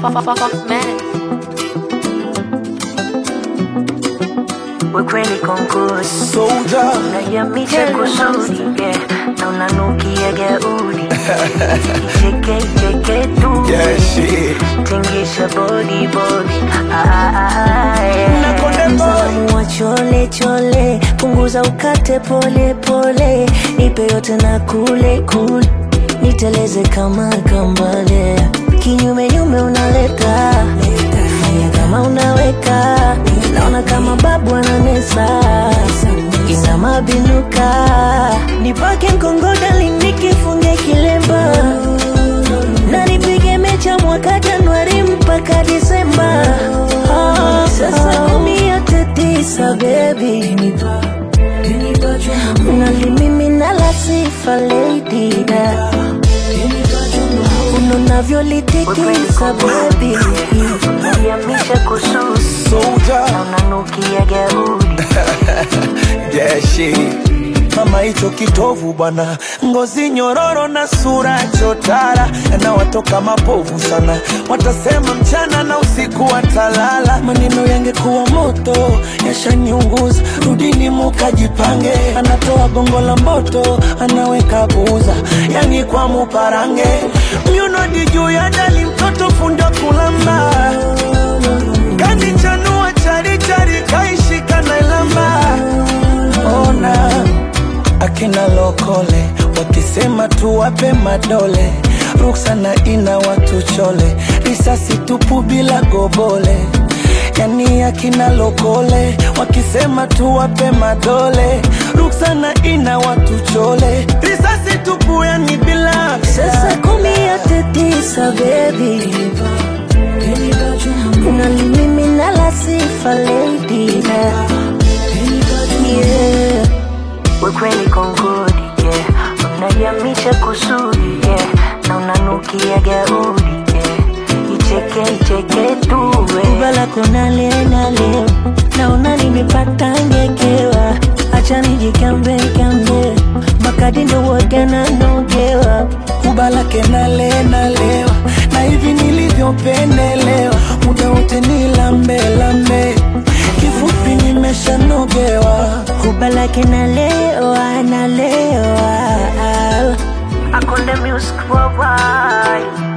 Wekweli konkusi Soldier. unayamisha kusudi yeah, na unanukia gaudi icheke icheke tu Yeah, shit. tingisha body body ah, ah, ah, yeah. Na Konde Boy. Mtamu wa chole chole punguza ukate pole pole nipe yote na kule kule niteleze kama kambale kinyume nyume unaleta fanya kama unaweka naona kama babu ananesa ina mabinuka nipake mkongodali nikifunge kilemba na nipige mecha mwaka Januari mpaka Disemba. Ah, Sasa kumi yote tisa baby, unalimimina la sifa lady da unavyolitikisa baby, unayamisha kususi Soldier. na unanukia gaudi Yeah, shit. Mama hicho kitovu bwana, ngozi nyororo na sura chotara, yanawatoka mapovu sana, watasema mchana na usiku watalala. Maneno yangekuwa moto yashaniunguza, rudini mukajipange. Anatoa gongo la moto, anaweka buza, yani kwa muparange, myunodi juu ya dali, mtoto fundo kulamba kanichanua charichari kaishika na ilamba ona akina lokole wakisema tuwape madole ruksana ina watu chole risasi tupu bila gobole yani akina lokole wakisema tuwape madole ruksana ina watu chole risasi tupu yani bila Sasa kumi yote tisa baby unalimimina la sifa lady na yeah. Wekweli kongodi yeah. unayamisha kusudi yeah. na unanukia gaudi yeah. icheke icheke tu ubala kona leo naona nimepata ngekewa acha nijikambe kambe makadi ndo woga nanogewa kubalake nale nalewa na hivi nilivyopendelewa muda wote ni lambe lambe kifupi nimeshanogewa kubalake nalewa nalewa akonde music worldwide